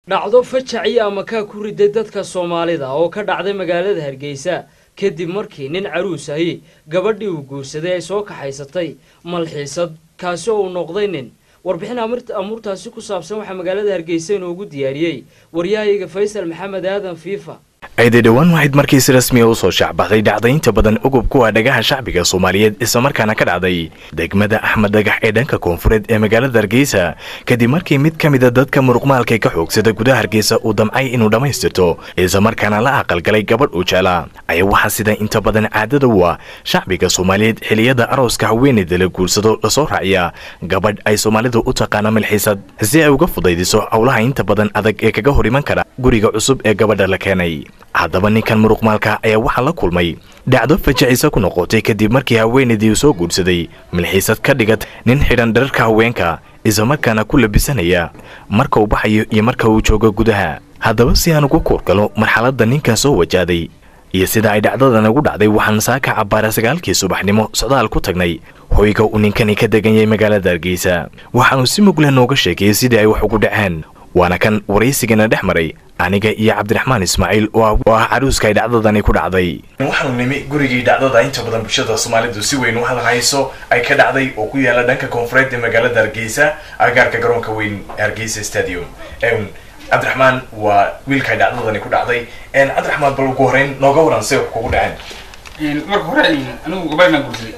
dhacdo fajaci ama kaa ku riday dadka soomaalida oo ka dhacday magaalada hargeysa kadib markii nin caruus ahi gabadhii uu guursaday ay soo kaxaysatay malxiisad kaasi oo uu noqday nin warbixin amuurtaasi ku saabsan waxaa magaalada hargeysa inoogu diyaariyey waryahayga faysal maxamed aadan fiifa ayday dhowaan waxayd markii si rasmiya u soo shaacbaxday dhacdaynta badan ugub kuwa dhagaha shacbiga soomaaliyeed islamarkaana ka dhacday degmada axmed dhagax ee dhanka koonfureed ee magaalada hargeysa kadib markii mid ka mida dadka muruqmaalka ka xoogsada gudaha hargeysa uu damcay inuu dhammaystirto islamarkaana la aqalgalay gabadh uu jeclaa ayaa waxaa sida inta badan caadada u ah shacbiga soomaaliyeed xiliyada arooska haweeneyda la guursado lasoo raaciya gabadh ay soomaalidu u taqaana milxiisad si ay uga fudaydiso howlaha inta badan adag ee kaga hor iman kara guriga cusub ee gabadha la keenay haddaba ninkan muruqmaalka ayaa waxaa la kulmay dhacdo fajacisa ku noqotay kadib markii haweenaydii uu soo guursaday milxiisad ka dhigat nin xidhan dhararka haweenka islamarkaana ku labisanaya marka uu baxayo iyo marka uu joogo gudaha haddaba si aan uga kuurgalo marxaladda ninkan soo wajahday iyo sida ay dhacdadan ugu dhacday waxaan saaka cabbaara sagaalkii subaxnimo socdaal ku tagnay hoyga uu ninkani ka degan yahay magaalada hargeysa waxaanu si mugleh nooga sheegayay sidii ay wax ugu dhaceen waana kan waraysigana dhex maray aniga iyo cabdiraxmaan ismaaciil oo ah caruuska ay dhacdadani ku dhacday waxaanu nimi gurigii dhacdada inta badan bulshada soomaalidu si weyn u hadalhayso ay ka dhacday oo ku yaala dhanka koonfureed ee magaalada hargeysa agaarka garoonka weyn hargeysa stadium cabdiraxmaan waa wiilka ay dhacdadani ku dhacday cabdiraxmaan bal ugu horeyn nooga waran say wax kugu dhaceen marka hore anigu gabadhan guursaday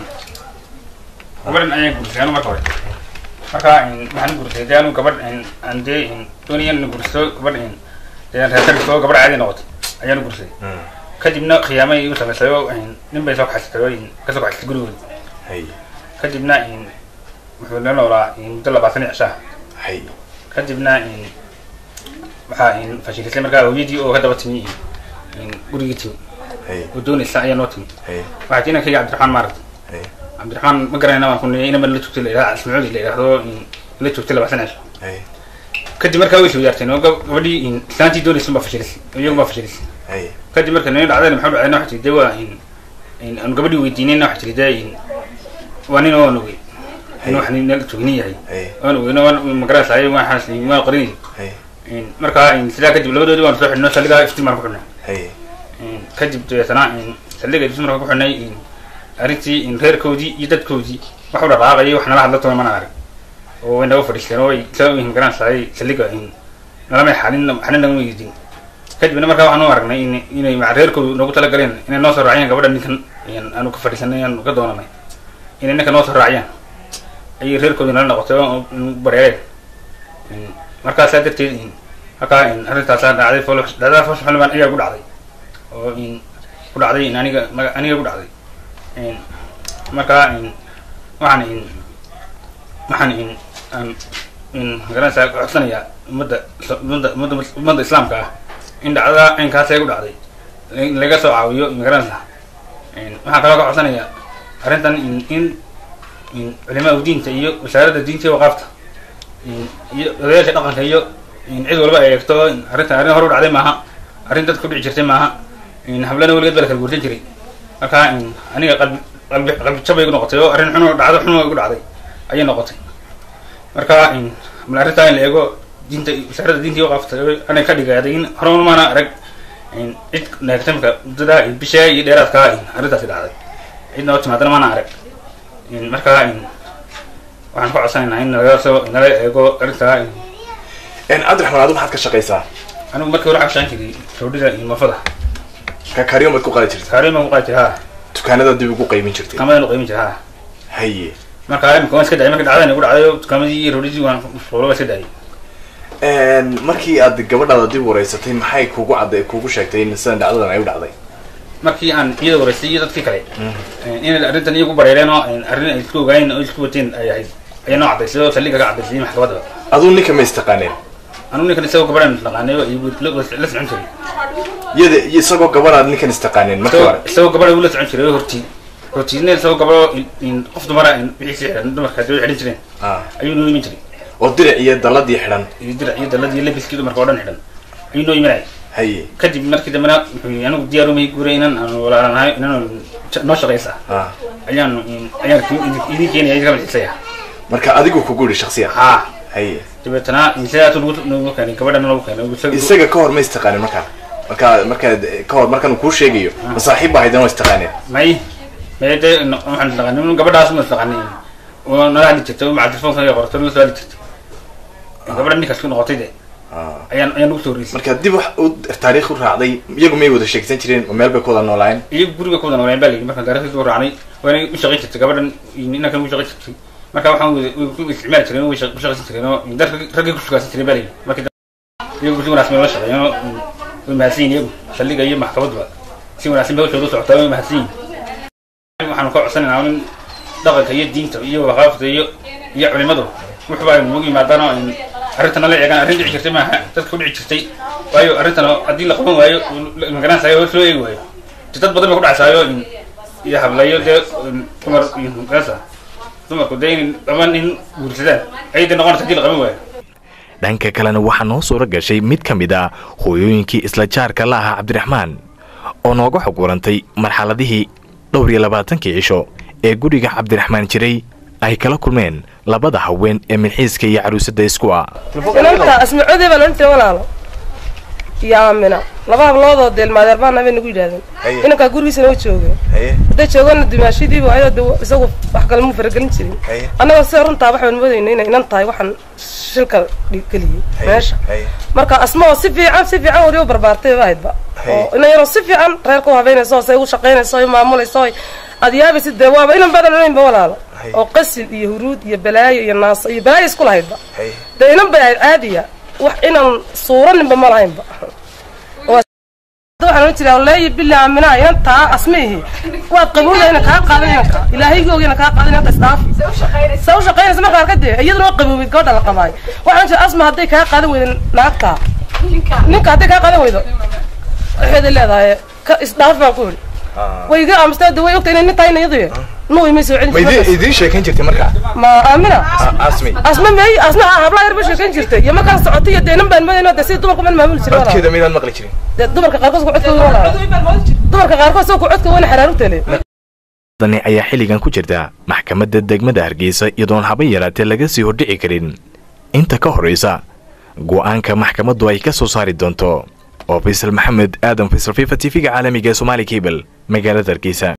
gabadhan ayaan guursaday anu marka hore marka waxaan guursaday dee anu gabadh aan dee doonaya in guursato gabadh reerkariso gabadh caadi noqotay ayaan guursaday kadibna khiyaamay igu samaysay oo nin bay soo kaxaysatay oo kasoo kaxaysatay gurigooda kadibna wuxuu la noolaa muddo labaatan iyo cishaha kadibna waxaa fashilisay markaa hooyadii oo ka daba timi gurigii timi oo doonaysa ayaa noo timi waxaa tii inankayga cabdiraxmaan maaragtay cabdiraxmaan ma garanayna waan kuniyay inama la joogtay la yidhahdo ismacuudi la yidhahdo la joogtay labaatan cisho kadib markaa way iswadaarteen oo gabadhii islaantii doonaysa baa fashilisay iyagu baa fashilisay kadib marka nini dhacdayna maxaa dhacdayna waxa tiri dee waa aanu gabadhii weydiinayna waxa tiri dee waa nin oo aan ogey in wax nin nala joognin yahay waan ogeyna waan magaranaysaay waxaas waan qarinayay markaa sidaa kadib labadoodii waan soo xidhnay saldhigaa iftimaan ku xidhnay kadib dabeetana saldhiga iftimaan ku xidhnay arrintii reerkoodii iyo dadkoodii wax u dhaqaaqayay wax nala hadla toona mana arag oo way naga fadhiisteen oo way soo magaranaysaay saldhiga nalamay xalin xalin nagama weydin kadibna markaa waxaan u aragnay in inay maca reerkoodu noogu talagaleen inay noo soo raaciyaan gabadha ninkan aanu ka fadhiisanay aanu ka doonanay inay ninka noo soo raaciyaan ayay reerkoodu nala noqotay oo bareereen markaasaa darteed markaa arrintaasaa dhacday dhacdada fosh xildhibaan ayaa ku dhacday oo ku dhacday aniga aniga ku dhacday markaa waxaan waxaan aan magaranaysaa codsanayaa ummadda ummadda ummadda ummadda islaamka ah in dhacdada aynkaasay ku dhacday laga soo caawiyo magaranaysa waxaan kaloo ka codsanayaa arrintan in culimaa diinta iyo wasaaradda diinta iyo waqaafta iyo odayaasha dhaqanka iyo cid walba ay eegto arrintan arrin hore u dhacday maaha arrin dadka ku dhici jirtay maaha hablana weligeed baa la kala guursan jiray marka aniga qalbi qalbi qalbi jabay igu noqotay oo arrin xun oo dhacdo xun oo igu dhacday ayay noqotay marka mal arrintaa in la eego diinta wasaaradda diinta iyo waqaafta anay ka dhigaaday in horumar maana arag cid neegtamka muddada bishaa iyo dheeraadkaa arrintaasi dhacday cidna oo timaadana maana arag markaa waxaan ku codsanaynaa in nalaga soo nala eego arrintaa cabdiraxmaan adu maxaad ka shaqaysaa anigu markii hore waxaan shaqaan jiray roodhida iyo moofada kaariyon baad ku qaadi jirtay kaariyon baan ku qaadi jiray ha dukaanada dib ugu qaymin jirtay dukaamadan u qaymin jiray ha haye marka imika waan iska dhacay marka dhacdadan igu dhacday dukaamadii iyo roodhidii waan fuulo waan iska dhacay markii aad gabadhaada dib wareysatay maxay kugu cadday kugu sheegtay in sidan dhacdadan ay u dhacday markii aan iyada wareystay iyo dadkii kale inay arrintan iyagu bareereen oo arrin ay isku ogaayeen oo isku wateen ay ahayd ayaa noo caddaysay oo saldhiga ka caddaysay maxkamadda aduu ninka ma istaqaaneen anugu ninkan isagoo gabadhan naqaanay oo la socon jiray yada isagoo gabadhaad ninkan istaqaaneen markii hore isagoo gabadha ula socon jiray oo hortii hortiidna isagoo gabadho qof dumara wixiisi xidhan dumarka hadii xidhan jireen ayuu noo iman jiray oo dirac iyo dalladii xidhan iyo dirac iyo dalladii labiskii dumarka oo dhan xidhan ayuu noo imanayay haye kadib markii dambena wuxuu anigu diyaarumay guuray inaan aan walaalanahay inaan noo shaqaysa ayaan ayaan idin keenaya idinka malxisaya marka adigu kugu yidhi shaksiyan haa haye dabeetana sidaas nagu nagu keenay gabadhana lagu keenay isaga isaga ka hor ma istaqaanin markaa markaa markaa ka hor markaan uu kuu sheegayo ma saaxiib baa haydana waa istaqaaneen may may dee waxaan taqanin gabadhaas ma taqanin oo nala hadli jirtay oo maca telefoonka ay qortay nala soo hadli jirtay gabadha ninkaas ku noqotay de ayaan ayaan ugu soo horeysay marka dib wax u taariikh u raacday iyagu may wada sheegsan jireen oo meel bay ku wada noolaayeen iyo guriga ku wada nooleen baa layidhi markaan taariikhdiisa u raacnay waana u shaqayn jirtay gabadhan inankan u shaqayn jirtay marka waxaan ku isticmaali jireen way ku shaqaysan jireen oo dar raggii ku shugaasan jireen baa layidhi marka iyagu si wanaagsan bay la shaqeeyeen oo way mahadsan yihin iyagu saldhiga iyo maxkamaduba si wanaagsan bay hawshooda u socotaa way mahadsan yihin waxaanu ka codsanaynaa in dhaqanka iyo diinta iyo waqaafta iyo iyo culimadu wuxuba ay nagu yimaadaan oo arrintan la eegaan arrin dhici jirtay maaha dadka ku dhici jirtay waayo arrintan haddii la qaban waayo magaranaysayo hoos loo eegi waayo dad badan bay ku dhacsaayo iyo hablayo dee dumar iyo gaasa dumarku dee in dhaban in guursadaan ayay dee noqonaysa haddii la qaban waayo dhanka kalena waxaa noo suuro gashay mid ka mid ah hooyooyinkii isla jaarka la ahaa cabdiraxmaan oo nooga xog warantay marxaladihii dhowr iyo labaatankii cisho ee guriga cabdiraxmaan jiray ay kala kulmeen labada haween ee milxiiska iyo caruusada isku ah inanta asmacoodey baa loodhan jiray walaalo iyo aamina laba habloodoo deelmaadeer baana bay nagu yidhahdeen inankaa gurigiisa noo joogeen hadday joogana dimaashidiiba ayadoo de isagu wax kale muu faragelin jirin annagoo sida runtaa waxaan moodayna inay inan tahay waxaan shilka geliyey meesha marka asma oo si fiican si fiican weli u barbaartay ba ahaydba oo inan yaroo si fiican reerka u habeynayso oo say u shaqaynayso o maamulayso aad yaabaysid dee waaba inan badan onaynba walaalo oo qasil iyo huruud iyo balaayo iyo naaso iyo balaayo isku lahaydba dee inan bay ahayd caadiya wax inan suuraninba ma lahaynba waxaan ohan jiraa leeyi bili aaminaa inantaa asmihi waad qabowda ina kaa qaadan inanka ilaahaygoog ina kaa qaadan inanka isdhaafi sa u shaqaynaysa marka arka dee iyaduna waa qaboobid gabadha la qabaayo waxaan jira asma hadday kaa qaadan weydo naagtaa ninka hadday kaa qaadan weydo waxeeday leedahay ka isdhaaf baan ku yidhi way iga aamusta way ogta inay nin tahay iyadu nuu imay soo celin jirtay idiin sheekayn jirtay markaa ma aamina asmi asma may asma habla yar ba sheekayn jirtay iyo markaan socotay iyo deenan baan madayno de sida dumarku man maamuli jiray codkeeda miydaan maqli jirin dee dumarka qaarkood ku codkooda walaa dumarka qaarkood soo ku codka wana xaraarugtale dani ayaa xilligan ku jirta maxkamadda degmada hargeysa iyadoon haba yaraatee laga sii hordhici karin inta ka horraysa go'aanka maxkamaddu ay ka soo saari doonto oo faysal maxamed aadan faysal fifa t v-ga caalamiga ee somaali cable magaalada hargeysa